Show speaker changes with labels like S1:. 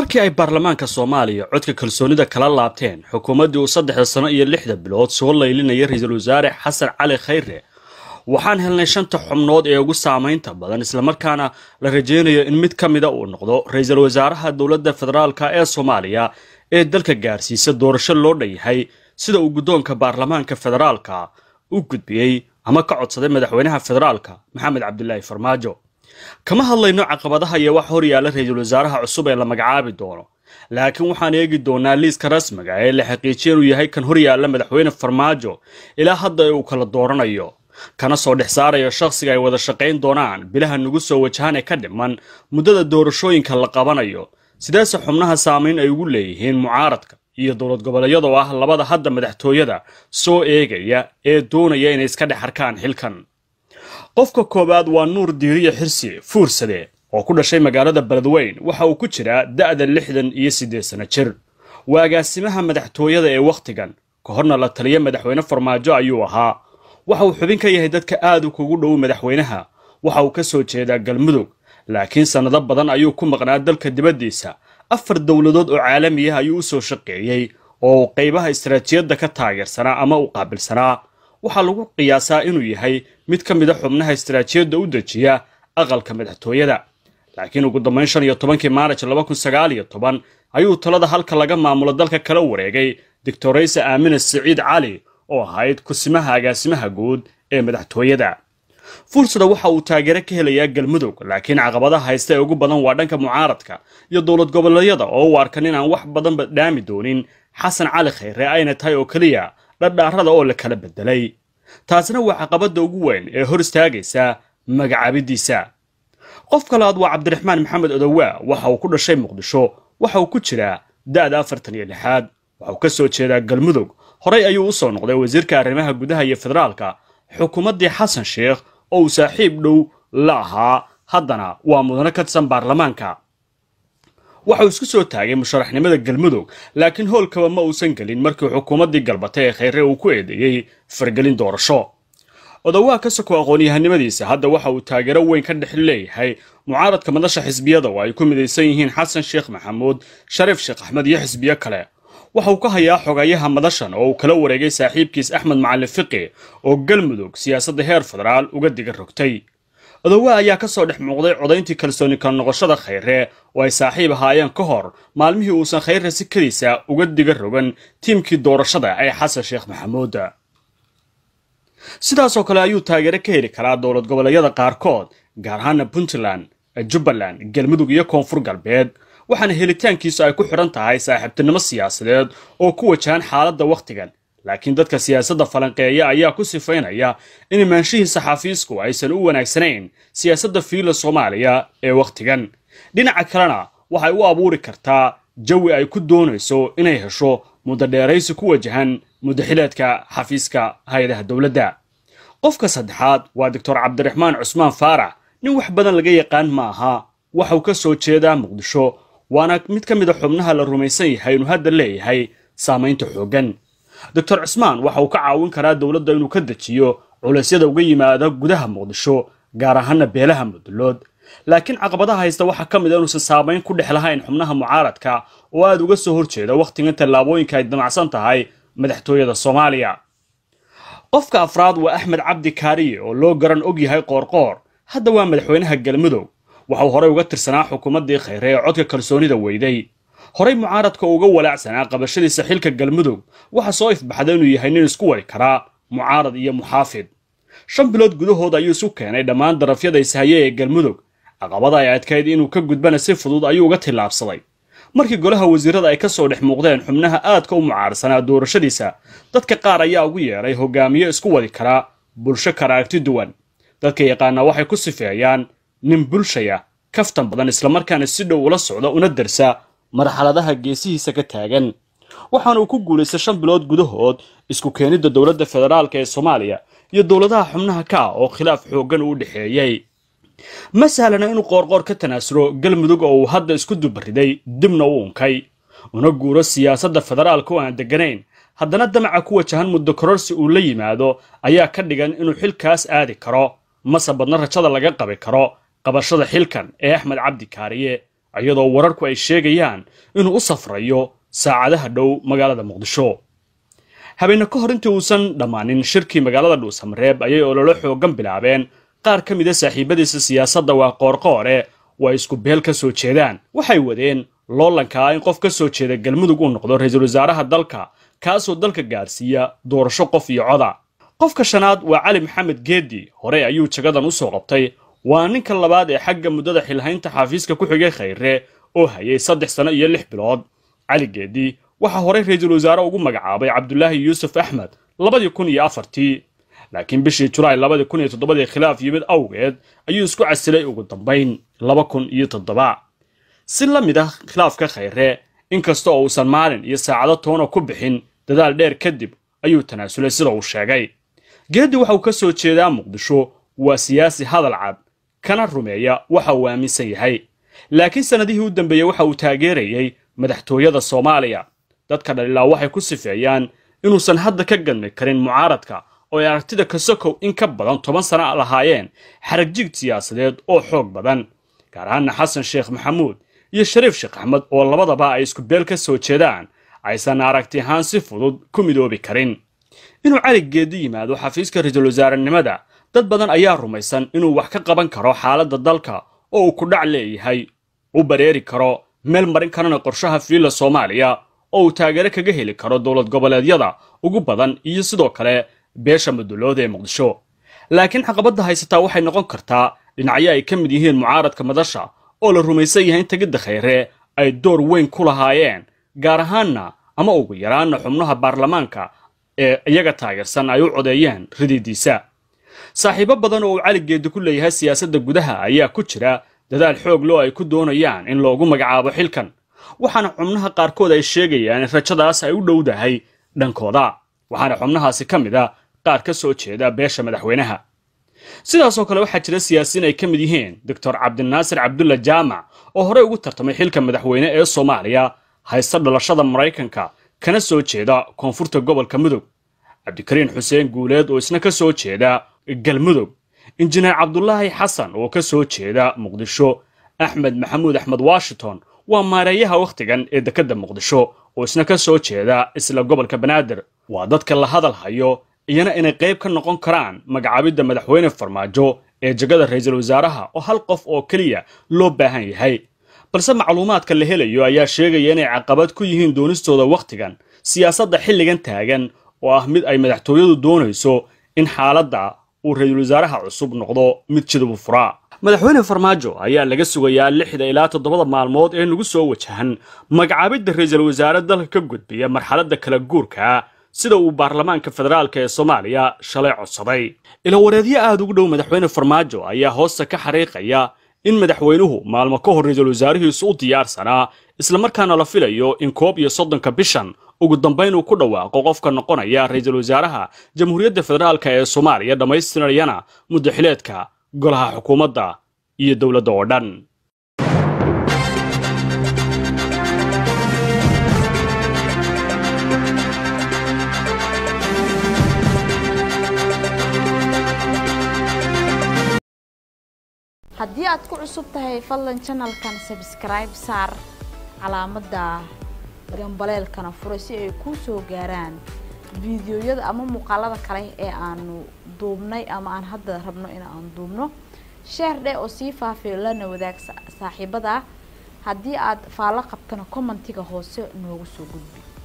S1: markii ay baarlamaanka soomaaliya codka kalsoonida kala laabteen xukuumaddii uu saddexda sano iyo lixda bilood soo laylinaya ra-iisul wasaare xasan cali khayre waxaan helnay shanta xubnood ee ugu saamaynta badan islamarkaana la rajaynayo in mid ka mida uu noqdo ra-iisul wasaaraha dowladda federaalka ee soomaaliya ee dalka gaarsiisa doorasho loo dhanyahay sida uu guddoonka baarlamaanka federaalka u gudbiyey ama ka codsaday madaxweynaha federaalka maxamed cabdilaahi farmaajo kama hadlayno caqabadaha iyo wax hor yaalla ra-iisul wasaaraha cusub ee la magacaabi doono laakiin waxaan eegi doonaa liiska rasmiga ee la xaqiijiya inuu yahay kan hor yaalla madaxweyne farmaajo ilaa hadda ee uu kala dooranayo kana soo dhex saarayo shakhsiga ay wada shaqayn doonaan bilaha nagu soo wajahan ee ka dhiman muddada doorashooyinka la qabanayo sidaase xubnaha saamayn ay ugu leeyihiin mucaaradka iyo dowlad goboleedyada oo ah labada hadda madaxtooyada soo eegaya ee doonaya inay iska dhex arkaan xilkan qofka koowaad waa nuur diiriya xirsi fuursade oo ku dhashay magaalada beledweyn waxa uu ku jiraa da'da lixdan iyo siddeed sano jir waa agaasimaha madaxtooyada ee wakhtigan ka horna la taliya madaxweyne farmaajo ayuu ahaa waxa uu xubin ka yahay dadka aad u kugu dhow madaxweynaha waxa uu ka soo jeedaa galmudug laakiin sannado badan ayuu ku maqnaa dalka dibaddiisa afar dowladood oo caalami ah ayuu u soo shaqeeyey oo qaybaha istaraatiijiyadda ka taageersanaa ama u qaabilsanaa waxaa lagu qiyaasaa inuu yahay mid ka mid a xubnaha istaraatiijiyadda u dejiya aqalka madaxtooyada laakiin ugu dambayn shan iyo tobankii maaraj laba kun sagaal iyo toban ayuu talada halka laga maamulo dalka kala wareegay doctoraysa aamina siciid cali oo ahayd kusimaha agaasimaha guud ee madaxtooyada fursada waxa uu taageero ka helayaa galmudug laakiin caqabadaha haysta ee ugu badan waa dhanka mucaaradka iyo dowlad goboleedyada oo u arkan inaan wax badanba dhaami doonin xasan cali khayre ayna tahay oo keliya dhardhaarada oo la kala bedelay taasina waa caqabadda ugu weyn ee hor istaagaysa magacaabidiisa qof kalaad waa cabdiraxmaan maxamed odowaa waxa uu ku dhashay muqdisho waxa uu ku jiraa da'da afartan iyo lixaad waxa uu ka soo jeedaa galmudug horey ayuu u soo noqday wasiirka arrimaha gudaha iyo federaalka xukuumaddii xasan sheekh oo uu saaxiib dhow la ahaa haddana waa mudano ka tirsan baarlamaanka waxa uu isku soo taagay musharaxnimada galmudug laakiin howlkaba ma uusan gelin markii xukuumaddii galbatay ee khayre uu ku eedeeyey fargelin doorasho odowaa ka soko aqoon-yahanimadiisa hadda waxa uu taageero weyn ka dhex leeyahay mucaaradka madasha xisbiyada oo ay ku midaysan yihiin xasan sheekh maxamuud shariif sheekh axmed iyo xisbiyo kale waxa uu ka hayaa xogayaha madashan oo uu kala wareegay saaxiibkiis axmed macalin fiqi oo galmudug siyaasadda heer federaal uga diga rogtay odowa ayaa ka soo dhex muuqday codayntii kalsooni kala noqoshada khayre oo ay saaxiib ahaayeen ka hor maalmihii uusan khayre si keliisa uga diga rogan tiimkii doorashada ee xasan sheekh maxamuud sidaasoo kale ayuu taageero ka heli karaa dowlad goboleedyada qaarkood gaar ahaana puntland jubbaland galmudug iyo koonfur galbeed waxaana helitaankiisu ay ku xidhan tahay saaxiibtinimo siyaasadeed oo ku wajahan xaaladda wakhtigan laakiin dadka siyaasadda falanqeeya ayaa ku sifaynaya in imaanshihiisa xafiisku aysan u wanaagsanayn siyaasadda fiila soomaaliya ee wakhtigan dhinaca kalena waxay u abuuri kartaa jawi ay ku doonayso inay hesho muddo dheeraysi ku wajahan muddaxileedka xafiiska hay-adaha dowladda qofka saddexaad waa doctor cabdiraxmaan cusmaan faarax nin wax badan laga yaqaan ma aha waxauu ka soo jeedaa muqdisho waana mid ka mid a xubnaha la rumaysan yahay inuu hadda leeyahay saamaynta xooggan doctor cismaan waxa uu ka caawin karaa dowladda inuu ka dejiyo culeysyada uga yimaada gudaha muqdisho gaar ahaana beelaha mudulood laakiin caqabadaha haysta waxaa ka mid a inuusan saamayn ku dhex lahayn xubnaha mucaaradka oo aad uga soo horjeeda wakhtigan tallaabooyinka ay damacsan tahay madaxtooyada soomaaliya qofka afraad waa axmed cabdi kaariye oo loo garan og yahay qoorqoor hadda waa madaxweynaha galmudug waxauu horey uga tirsanaa xukuumaddii khayre ee codka kalsoonida weyday horey mucaaradka uga walaacsanaa qabashadiisa xilka galmudug waxa soo ifbaxda inuu yahay nin isku wari karaa mucaarad iyo muxaafid shan bilood gudahood ayuu isu keenay dhammaan darafyada ishaye ee galmudug caqabada ay adkayd inuu ka gudbana si fudud ayuu uga tillaabsaday markii golaha wasiirada ay ka soo dhex muuqdeen xubnaha aadka u mucaarsanaa doorashadiisa dadka qaar ayaa ugu yeedhay hogaamiye isku wadi karaa bulsho kala aragti duwan dadka yaqaanaa waxay ku sifeeyaan nin bulshaya kaftan badan islamarkaana si dhow ula socda una darsa marxaladaha geesihiisa ka taagan waxaana uu ku guulaystay shan bilood gudahood isku keenidda dowladda federaalka ee soomaaliya iyo dowladaha xubnaha ka ah oo khilaaf xooggan uu dhexeeyey ma sahlana inuu qoorqoor ka tanaasulo galmudug oo uu hadda isku dubariday dibna u unkay una guuro siyaasadda federaalka oo aan degganayn haddana damaca ku wajahan muddo kororsi uu la yimaado ayaa ka dhigan inuu xilkaas aadi karo mase badna rajada laga qabi karo qabashada xilkan ee axmed cabdi kaariye iyadoo wararku ay sheegayaan inuu u safrayo saacadaha dhow magaalada muqdisho habeenne ka hor intii uusan dhammaanin shirkii magaalada dhuusamareeb ayay ololo xoogan bilaabeen qaar ka mida saaxiibadiisa siyaasadda waa qoorqoore oo ay isku beel ka soo jeedaan waxay wadeen loolankaa in qof ka soo jeeda galmudug uu noqdo ra-iisul wasaaraha dalka kaasoo dalka gaadhsiiya doorasho qof iyo coda qofka shanaad waa cali maxamed geedi hore ayuu jagadan u soo qabtay waa ninka labaad ee xagga muddada xilhaynta xafiiska ku xigay khayre oo hayay saddex sano iyo lix bilood cali geedi waxaa horey ra-iisul wasaare ugu magacaabay cabdulaahi yuusuf axmed labadii kun iyo afartii laakiin bishii julaay labadii kun iyo toddobadii khilaaf yimid awgeed ayuu isku casilay ugu dambayn laba kun iyo toddoba si la mid ah khilaafka khayre inkasta oo uusan maalin iyo saacado toona ku bixin dadaal dheer kadib ayuu tanaasulay sida uu sheegay geedi waxa uu ka soo jeedaa muqdisho waa siyaasi hadal cad kana rumeeya waxa uu aaminsan yahay laakiin sannadihii u dambeeyey waxa uu taageerayey madaxtooyada soomaaliya dadka dhalilaa waxay ku sifeeyaan inuusan hadda ka gadmi karin mucaaradka oo ay aragtida kasokow in ka badan toban sana lahaayeen xaragjiig siyaasadeed oo xoog badan gaar ahaana xasan sheekh maxamuud iyo shariif sheekh axmed oo labadaba ay isku beel ka soo jeedaan aysan aragti ahaan si fudud ku midoobi karin inuu cali geedi yimaado xafiiska ra-iisul wasaarenimada dad badan ayaa rumaysan inuu wax ka qaban karo xaaladda dalka oo uu ku dhac leeyahay u bareeri karo meel marin karana qorshaha fiilla soomaaliya oo uu taageero kaga heli karo dowlad goboleedyada ugu badan iyo sidoo kale beesha mudulooda ee muqdisho laakiin caqabadda haysataa waxay noqon kartaa dhinacyo ay ka mid yihiin mucaaradka madasha oo la rumaysan yahay in tegidda khayre ay door weyn ku lahaayeen gaar ahaanna ama ugu yaraanna xubnaha baarlamaanka ee iyaga taageersan ay u codeeyeen rididiisa saaxiibo badan oo uu cali geedi ku leeyahay siyaasadda gudaha ayaa ku jira dadaal xoog loo ay ku doonayaan in loogu magacaabo xilkan waxaana xubnaha qaarkood ay sheegayaan in rajadaas ay u dhowdahay dhankooda waxaana xubnahaasi ka mid a qaar ka soo jeeda beesha madaxweynaha sidaasoo kale waxaa jira siyaasiyiin ay ka mid yihiin doctor cabdinaasir cabdulla jaamac oo horey ugu tartamay xilka madaxweyne ee soomaaliya haysta dhalashada maraykanka kana soo jeeda koonfurta gobolka mudug cabdikariin xuseen guuleed oo isna ka soo jeeda galmudug injineer cabdulaahi xasan oo ka soo jeeda muqdisho axmed maxamuud axmed washington waa maareeyaha wakhtigan ee dekedda muqdisho oo isna ka soo jeeda isla gobolka banaadir waa dadka la hadal hayo iyana inay qayb ka noqon karaan magacaabidda madaxweyne farmaajo ee jegada ra-iisul wasaaraha oo hal qof oo keliya loo baahan yahay balse macluumaadka la helayo ayaa sheegaya inay caqabad ku yihiin doonistooda wakhtigan siyaasadda xilligan taagan oo ah mid ay madaxtooyadu doonayso in xaaladda uu ra-iisul wasaaraha cusub noqdo mid jidubu furaa madaxweyne farmaajo ayaa laga sugayaa lixda ilaa toddobada maalmood ee nagu soo wajahan magacaabidda ra-iisul wasaare dalka ka gudbiya marxaladda kala guurka sida uu baarlamaanka federaalka ee soomaaliya shalay codsaday ilawareedyo aad ugu dhow madaxweyne farmaajo ayaa hoosta ka xariiqaya in madaxweynuhu maalmo ka hor ra-iisul wasaarihiisu u diyaarsanaa islamarkaana la filayo in koob iyo soddonka bishan ugu dambayn uu ku dhawaaqo qofka noqonaya ra-iisul wasaaraha jamhuuriyadda federaalka ee soomaaliya dhammaystirayana muddaxileedka golaha xukuumadda iyo dowladda oo dhan
S2: haddii aad ku cusub tahay fadlan janalkan sabskribe saar calaamadda gambaleelkana furay si ay kuu soo gaaraan fiidiyoyada ama muuqaalada kale ee aanu duubnay ama aan hadda rabno in aan duubno sheer dheh oo sii faafiyo lana wadaag saaxiibada haddii aad faallo qabtana commentiga hoose noogu soo gudbi